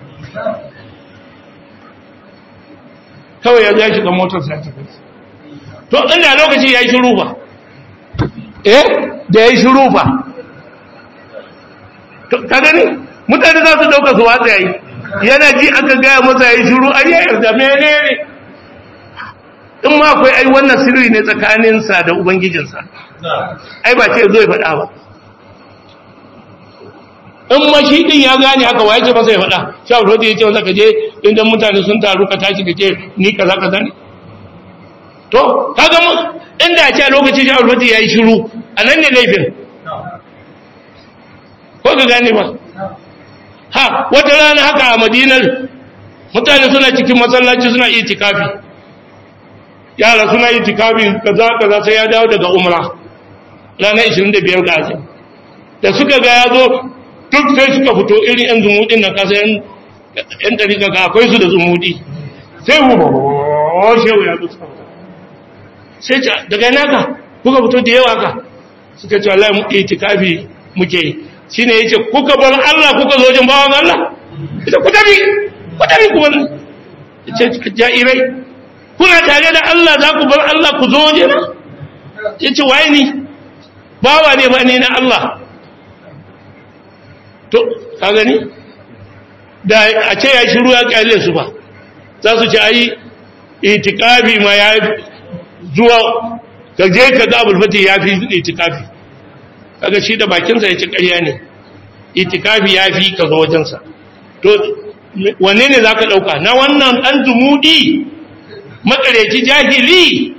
kawai ya zai shiga motar sai ta kai to inda lokaci ya yi shiru ba eh da ya yi shiru ba ka gani mutane za su dauka su watsa yayi yana ji aka gaya masa yayi shiru ai ya yarda menene in ma akwai ai wannan sirri ne tsakaninsa da ubangijinsa ai ba ce zo ya faɗa ba in ma shi din ya gane haka wa yake masa ya faɗa shi abu da ya ce masa ka je inda mutane sun taru ka tashi ka ce ni kaza kaza ne to kaga mu inda a ce a lokacin shi abu ya yi shiru a nan ne laifin ko ka gane ba ha wata rana haka a madinar mutane suna cikin masallaci suna itikafi yara suna itikafi kaza kaza sai ya dawo daga umra ranar 25 ga azumi da suka ga ya zo duk sai suka fito irin yan zumudin na kasa yan yan dariƙa ga akwai su da zumudi sai mu ba shehu ya zo suka fito sai ce daga yana ka kuka fito da yawa ka suka ce wallahi mu itikafi muke yi shine yace kuka bar Allah kuka zo jin bawan Allah ita ku tabi ku tabi ku bar yace jairai kuna tare da Allah za ku bar Allah ku zo jina yace waye ni bawa ne ba ni na Allah to ka gani da a ce ya shiru ya kyale su ba za su ce ai itikafi ma ya zuwa ka je ka ga abul fati ya fi itikafi kaga shi da bakinsa ya ci ƙarya ne itikafi ya fi ka zo wajensa to wanne ne za ka ɗauka na wannan ɗan zumudi makareci jahili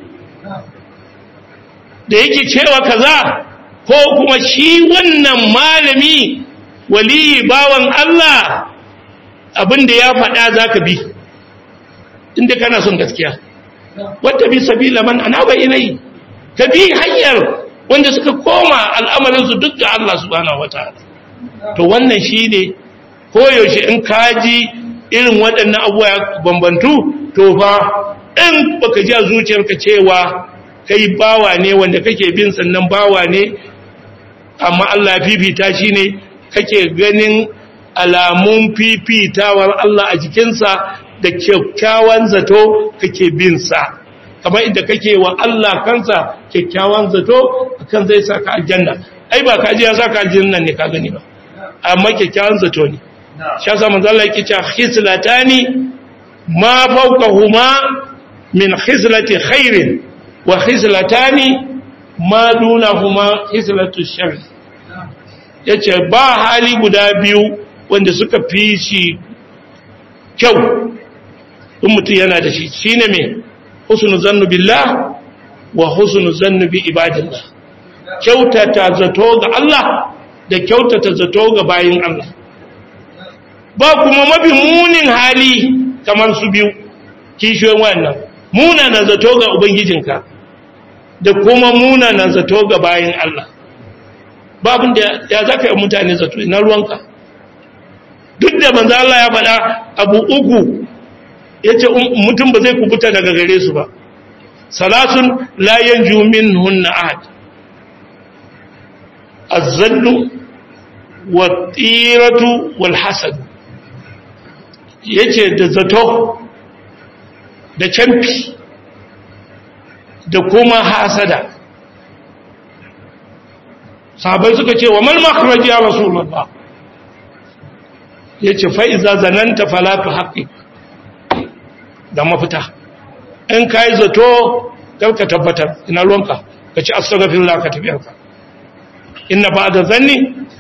da yake cewa kaza ko kuma shi wannan malami waliyi bawan Allah abinda ya faɗa za ka bi inda kana son gaskiya wata bi sabila man anaba ilai ka bi hanyar wanda suka koma al'amarinsu duk ga Allah subhanahu wataala to wannan shine koyaushe in kaji irin waɗannan abubuwa ya bambantu to fa in baka ji a zuciyarka cewa kai bawa ne wanda kake bin sannan bawa ne amma Allah fifita shi ne kake ganin alamun fifitawar Allah a jikinsa da kyakkyawan zato kake bin sa kamar inda kake wa Allah kansa kyakkyawan zato kan zai saka aljanna ai ba kaji ya saka aljanna ne ka gani ba amma kyakkyawan zato ne shi yasa manzo Allah yake cewa hislatani ma fawqahuma min khislati khairin wa hislatani ma dunahuma hislatu shar yace ba hali guda biyu wanda suka fi shi kyau in mutum yana da shi shine me husnu zannu billah wa husnu zannu bi ibadillah kyautata zato ga Allah da kyautata zato ga bayin Allah ba kuma mafi munin hali kamar su biyu kishiyoyin wannan munana zato ga ubangijinka da kuma munana zato ga bayin Allah babin da ya zaka yi mutane zato na ruwanka duk da manzo Allah ya faɗa abu uku yace mutum ba zai kubuta daga gare su ba salasun la yanju minhunna ahad az-zannu wat-tiratu wal-hasad yace da zato da camfi da kuma hasada sahabai suka ce wa mal makhraj ya rasulullah yace fa iza zananta fala tuhaqqiq da mafita in kai zato kar ka tabbatar ina ruwanka ka ci astaghfirullah ka tafiyarka inna ba'da zanni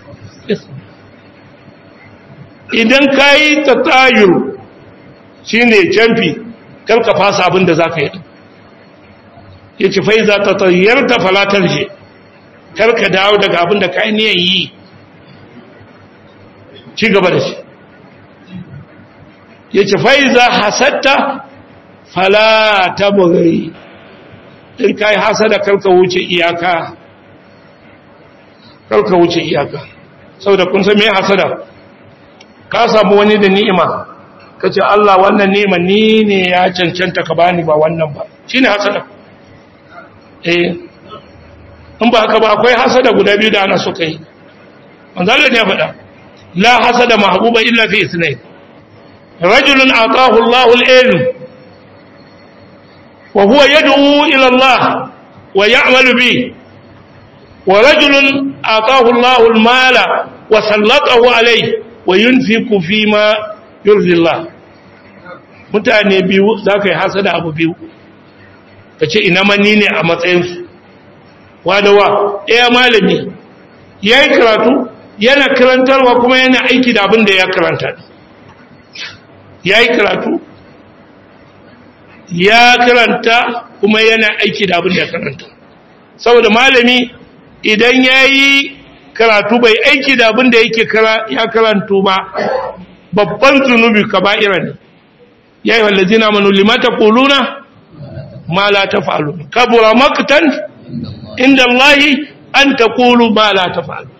idan kai tatayur shine camfi kar ka fasa abin da zaka yi yace fa iza tatayyarta fala tarji kar ka dawo daga abin da kai niyan yi ci gaba da shi yace fa iza hasatta fala tabghi in kai hasada kar ka wuce iyaka kar ka wuce iyaka saboda kun san me hasada ka samu wani da ni'ima kace Allah wannan ni'ima ni ne ya cancanta ka bani ba wannan ba shine hasada eh in ba haka ba akwai hasada guda biyu da ana so kai manzo Allah ya faɗa la hasada mahbuba illa fi ithnain rajulun ataahu Allahu al-ilm wa huwa yad'u ila Allah wa ya'malu bi wa rajulun ataahu Allahu al-mala wa sallatahu alayhi wa yunfiqu fi ma yurzillah mutane biyu zaka yi hasada abu biyu kace ina manni ne a matsayin su wadawa ɗaya malami yayi karatu yana karantarwa kuma yana aiki da abin da ya karanta yayi karatu ya karanta kuma yana aiki da abin da ya karanta saboda malami idan ya yi karatu bai aiki da abin da yake ya karantu ba babban zunubi ka ba'ira ne ya yi wallazi na manu limata kuluna ma la ta fa'alu kabura maktan inda Allahi an ta kulu ma la ta fa'alu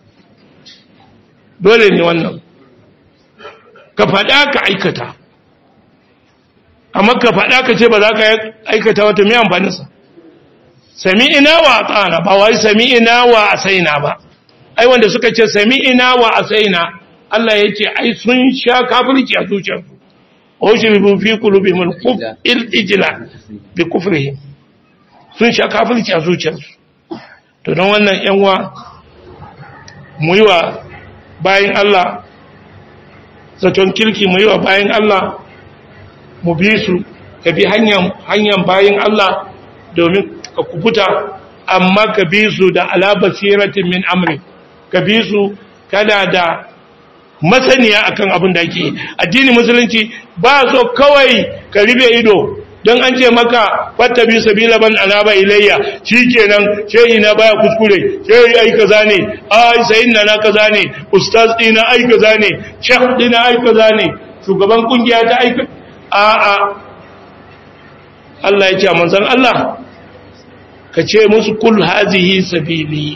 dole ne wannan ka faɗa ka aikata amma ka faɗa ka ce ba za ka aikata wata mai amfaninsa sami'ina wa ata'ana ba wai sami'ina wa asaina ba ai wanda suka ce sami'ina wa asaina Allah ya ce ai sun sha kafirci a zuciyarsu o shi bi fi qulubihim al ijla bi kufrihim sun sha kafirci a zuciyarsu to don wannan yan wa mu yi wa bayin Allah zaton kirki mu yi wa bayin Allah mu bi su ka bi hanyar bayin Allah domin ka kubuta amma ka bi su da alabasiratin min amri ka bi su kana da masaniya akan abin da ake addini musulunci ba so kawai ka ribe ido don an ce maka fatta bi sabila ban alaba ilayya shikenan shehi na baya kuskure shehi ai kaza ne ai sayin na na kaza ne ustaz dina ai kaza ne shekh dina ai kaza ne shugaban kungiya ta ai a a Allah ya ce manzon Allah ka ce musu kul hazihi sabili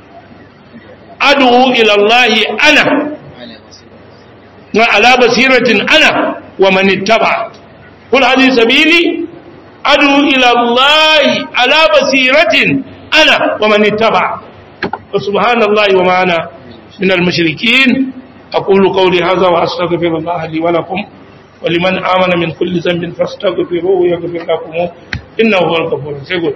adu ila Allah ana wa ala basiratin ana wa man ittaba kul hazihi sabili adu ila Allah ala basiratin ana wa man ittaba subhanallahi wa ma ana min al-mushrikeen aqulu qawli hadha wa astaghfirullaha li wa lakum ولمن آمن من كل ذنب فاستغفروه يغفر لكم إنه هو الغفور الرحيم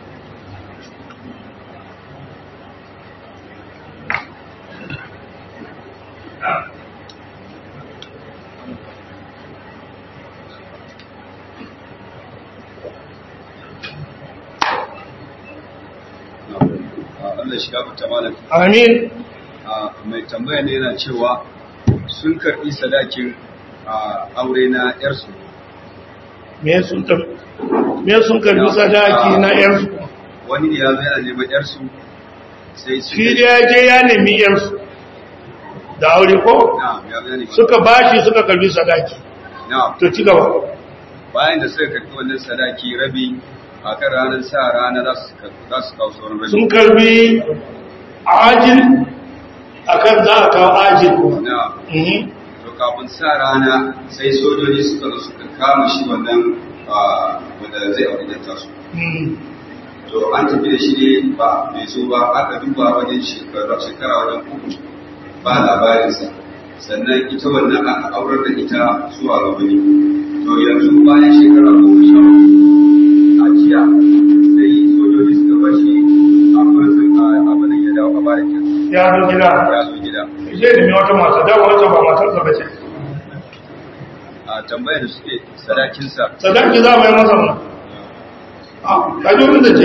Allah shiga fita malam. Amin. Mai tambaya ne yana cewa sun karɓi sadakin aure na ‘yarsu. Me sun me sun karbi sadaki na yarsu Wani ne ya zo yana neman ‘yarsu sai su shi da ya je ya nemi yarsu da aure ko na ya zo yana neman suka bashi suka karbi sadaki na to ci gaba bayan da suka karɓi wannan sadaki rabi a kan ranar sa rana za su za su kawo sauran rabi. sun karbi ajil akan za a kawo ajil kuma Na Mhm. to kafin sa rana sai sojoji suka zo suka kama shi wannan ah, wanda zai aure da tasu. Mhm. to an tafi da shi ne ba bai zo ba aka duba wajen shekara shekara wajen uku ba labarinsa sannan ita wannan aka aurar da ita zuwa ga wani to yanzu bayan shekara goma sha uku a jiya sai sojoji suka bar shi a prison a abin ya dawo a bayan kyan ya zo gida ya zo gida zai nemi wata mata da wata ba matarsa ba ce a tambayar da suke sadakinsa sadaki za mu yi masa mu a kaji wani da ce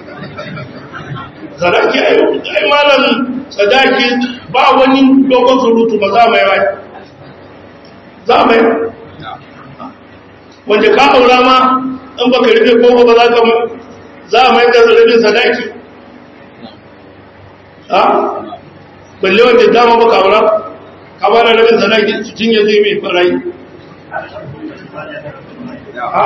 sadaki ai ai malam sadaki ba wani dogon surutu ba za mu yi rai za mu yi na wanda ka aura ma in baka rufe koko ba za ka mu za a mai da rubin sadaki ha balle wanda dama baka aura ka ba da rubin sadaki su cinye zai mai farai na ha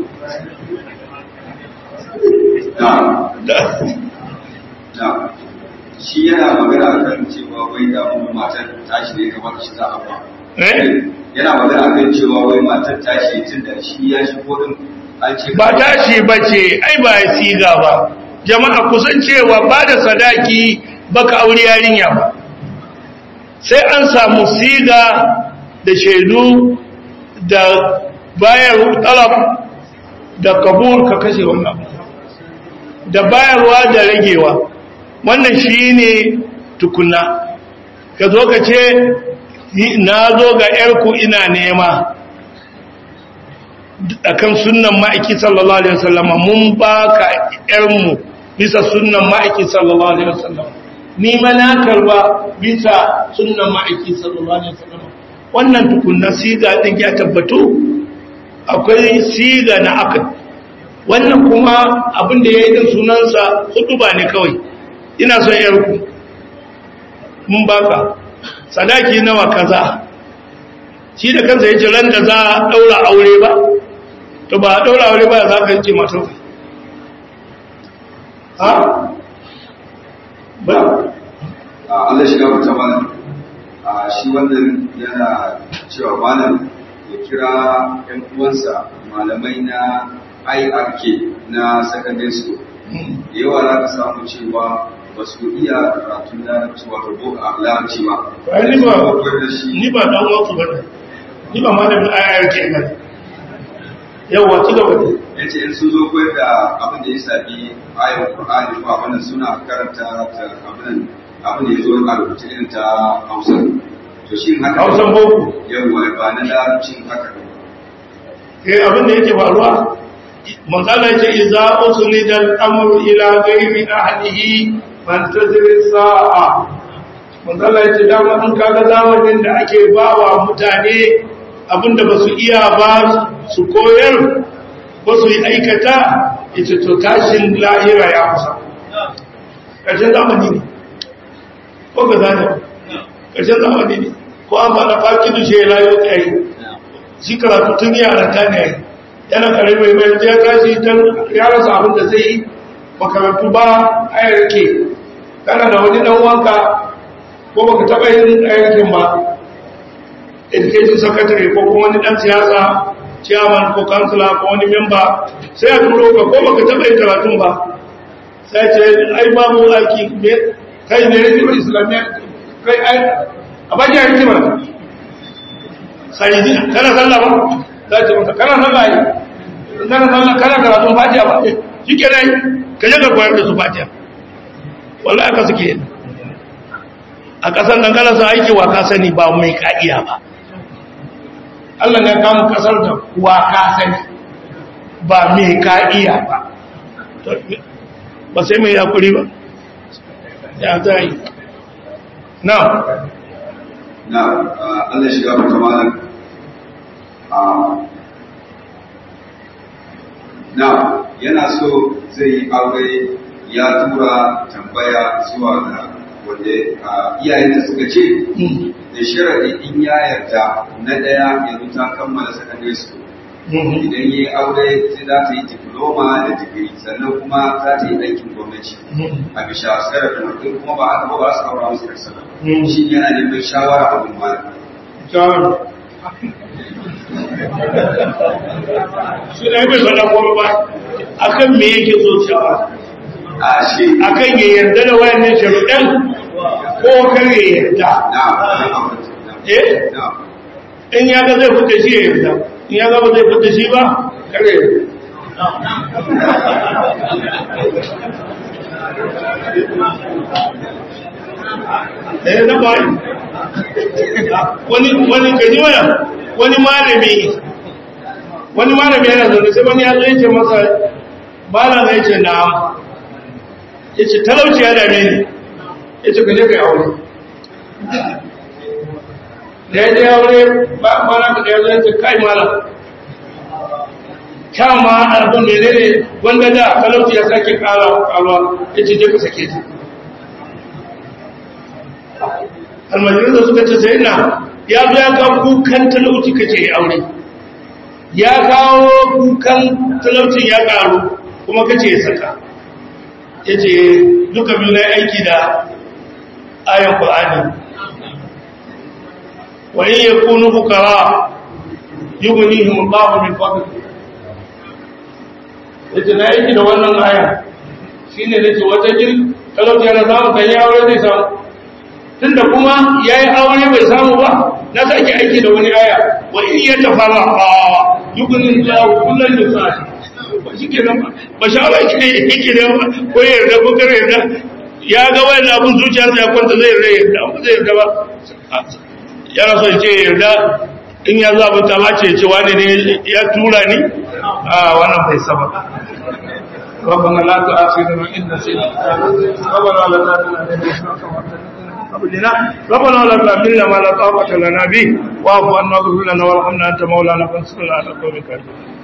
na da na shi yana magana kan cewa wai da kuma matar tashi ne kamar shi za a ba eh yana magana kan cewa wai matar tashi tun da shi ya shigo din an ce ba tashi ba ce ai ba ya siga ba jama'a kusan cewa ba da sadaki baka aure yarinya ba sai an samu siga da shaidu da bayar talab da kabul ka kashe wannan da bayarwa da ragewa wannan shi ne tukuna ka zo ka ce na zo ga ‘yarku ina nema a kan sunan ma'aiki sallallahu Alaihi wasallama mun ba ka ‘yarmu bisa sunan ma'aiki sallallahu Alaihi wasallama ni ma na karba bisa sunan ma'aiki sallallahu Alaihi wasallama wannan tukunna siga ɗin ya tabbatu akwai siga na akad wannan kuma abin da ya yi din sunansa hudu ba ne kawai ina son ‘yarku mun baka sadaki nawa kaza shi da kansa yace ran da za a daura aure ba to ba a daura aure ba za ka yace matar ha ba Allah shi gafarta malam a shi wannan yana cewa malam ya kira ‘yan uwansa malamai na IRK na secondary school da yawa za ka samu cewa ba su iya karatun larabci wato ko a larabci ba. Ai, ni ba Akwai da shi ni ba dan wasu ba ne ni ba malamin ayar ke nan yawa ci gaba ne ya ce in sun zo koyar da abin da ya sabi ayon Qur'ani ko abin da suna karanta ta abin abin da ya zo a rubuce irin ta Hausa. To shi haka hausan boko yawa ba na larabcin haka ne. eh abin da yake faruwa manzala yake idza usnida al-amru ila ghayri ahlihi fantazir sa'a manzala yake dama in kaga zamanin da ake bawa mutane abinda ba su iya ba su koyar ba su yi aikata ita to tashin lahira ya kusa ƙarshen zamani ne ko ga zane ƙarshen zamani ne ko an faɗa fakidu shi ya layo tsaye shi karatu tun yara ta ne yana kare mai mai ya tashi don ya rasa abin da zai yi makarantu ba a yarke kana da wani dan wanka ko baka taɓa yin ayyakin ba education secretary ko kuma wani dan siyasa chairman ko kansila ko wani memba sai a turo ka ko baka taɓa yin karatun ba sai ce ai babu aiki me kai ne rikimar islamiyya kai ai a bakin rikimar sai kana sallah ba za ce masa kana sallah yi kana sallah kana karatun fatiha ba shi ke nai ka je ka koyar da su fatiha wallahi aka suke a ƙasar nan kana sa aiki wa ka sani ba mai ka'iya ba Allah ne kamun ƙasar da wa ka sani ba mai ka'iya ba ba sai mai yakuri ba ya za yi na Na Allah shi gafarta malam na yana so zai yi aure ya tura tambaya zuwa ga wanda iyayenta suka ce da sharaɗi in ya yarda na ɗaya yanzu ta kammala secondary school idan ya yi aure sai za ta yi diploma da digiri sannan kuma za ta yi aikin gwamnati a bisa sarrafin mutum kuma ba a taɓa ba su aura musu yarsa shi yana neman shawara abin malam shi ne bai faɗa kuma ba akan me yake so shawara a shi akan ya yarda da wayannan sharuɗan ko kar ya yarda na eh na in ya ga zai fita shi ya yarda in ya ga ba zai fita shi ba kar ya yarda eh na bai wani wani kaji wani wani malami wani malami yana zaune sai wani ya zo yake masa malam ya ce na ya ce talauci ya dame ni ya ce kaje kai aure da ya je aure ba kwana ka da ya zo ya ce kai malam kyama abin da ne ne wanda da talauci ya sake kara kalwa ya ce je ka sake ta almajirin da suka ce sai na ya zo ya kawo kukan talauci kace ya aure ya kawo kukan talaucin ya karu kuma kace ya saka ya ce duka biyu na aiki da ayan ƙwa'ani wani ya kunu bukara yi gunihim babu min fadl ya ce na aiki da wannan aya shi ne da ce wata jin talauci yana samun kan ya aure zai samu tun da kuma ya yi aure bai samu ba na sake aiki da wani aya wa in ya tafara a yugunin jawo kullum da sa ba shi ke nan ba ba shawara ke yake da ba ko ya yarda ko kare yarda ya ga wani abin zuciyarsa ya kwanta zai yarda yarda ba zai yarda ba yana son ce yarda in ya zaɓi ta mace ce wani ne ya tura ni a wannan bai saba ربنا لا تؤاخذنا إن نسينا ربنا لا تؤاخذنا ربنا لا تحملنا ما لا طاقة لنا به واعف عنا واغفر لنا وارحمنا أنت مولانا فانصرنا على القوم الكافرين